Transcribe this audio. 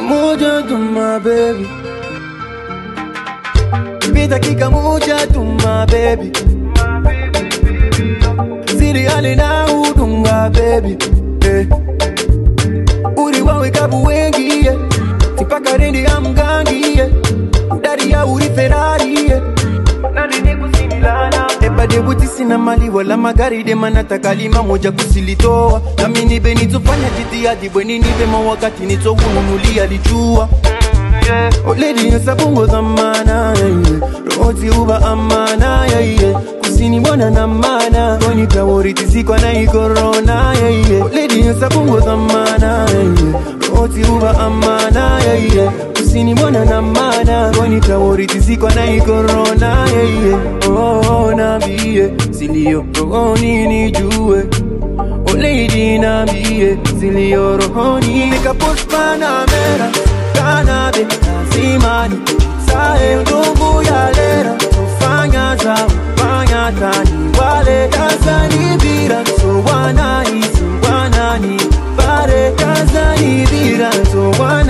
moja tu my baby Nipe dakika moja tu my baby Siri hali na hudunga baby eh. Uri wawe kabu wengi yeah. Tipaka rendi ya mgangi yeah. Udari ya uri Ferrari yeah. Eba debuti sina mali wala magari dema nataka lima moja kusilitoa nami nibe nitofanya jitihadi bweni nipema wakati nitoununulia lijua oledi sabungo zamana yeah, yeah. rohoti uba amana yeah, yeah. kusini mbona na mana konitaworitisikwa na ikorona yeah, yeah. oledi sabungo zamana yeah, yeah. rohoti uba amana yeah, yeah. kusini mbona na mana konitaworitisikwa na ikorona yeah, yeah. oh, nambie silio rohoni nijue Lady nambie zilio rohoni Nikapost Panamera Kanabe Simani Sae ndugu ya lera Tufanya za Fanya tani Wale Tanzani bira So wanahisi Wanani Pare Tanzani bira So wanahisi